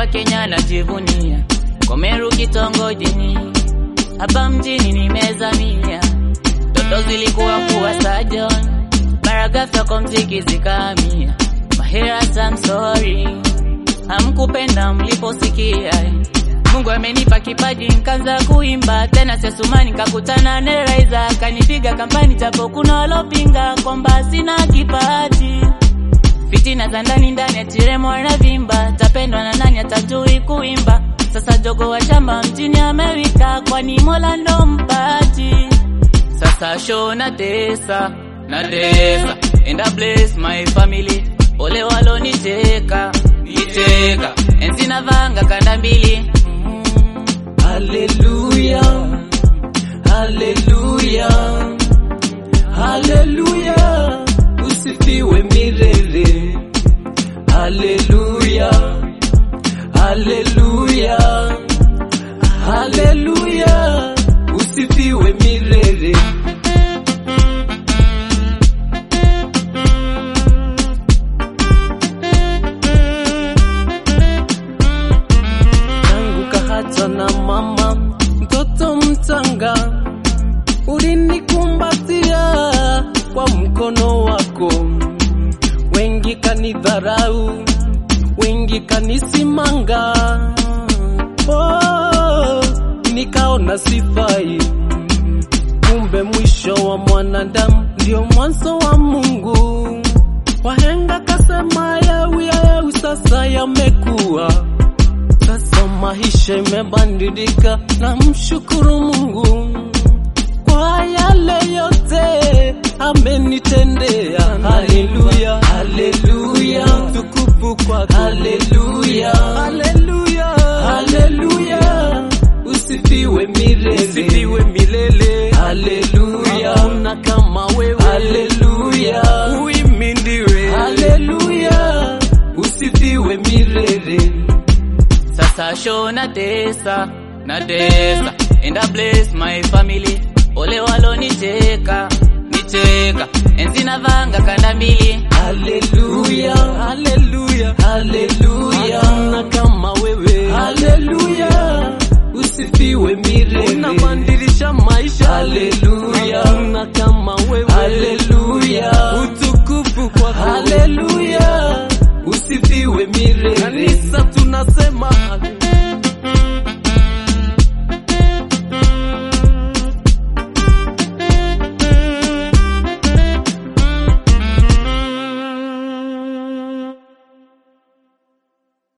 wa Kenya najivunia, Komeru kitongojini, hapa mjini nimezamia. Ndoto zilikuwa kuwa surgeon, mara ghafla kwa mziki zikahamia. Maheras, I'm sorry, hamkupenda mliposikia. Mungu amenipa kipaji nikaanza kuimba tena, sesumani nikakutana na Raiza akanipiga kampani, japo kuna walopinga kwamba sina kipaji. Fitina za ndani ndani atiremo anavimba, tapendwa na nani atajui kuimba. Sasa jogo wa shamba mjini Amerika, kwani Mola ndo mpaji. Sasa show na tesa na tesa, and I bless my family. Ole waloniteka niteka, enzi na vanga kanda mbili Haleluya, haleluya, haleluya, usifiwe milele. Haleluya, haleluya, haleluya, usifiwe milele. tangu kahata na mama, mtoto mchanga, ulinikumbatia kwa mkono wako. Wengi kanidharau, wengi kanisimanga, oh, nikaona sifai. Kumbe mwisho wa mwanadamu ndio mwanzo wa Mungu. Wahenga kasema yau yau, sasa yamekuwa sasa maisha imebadilika, na mshukuru Mungu kwa yale yote amenitendea. Haleluya, haleluya, tukufu kwako. Haleluya, haleluya, haleluya, usifiwe milele, usifiwe milele. Haleluya, hakuna kama wewe. Haleluya, uimidiwe. Haleluya, usifiwe milele. Sasa show na tesa na tesa, and I bless my family. Ole waloniteka niteka, enzi na vanga kanda mbili Haleluya, haleluya, haleluya, hakuna kama wewe. Haleluya, usifiwe milele, unabadilisha maisha. Haleluya, hakuna kama wewe. Haleluya, utukufu kwako. Haleluya, usifiwe milele. Kanisa tunasema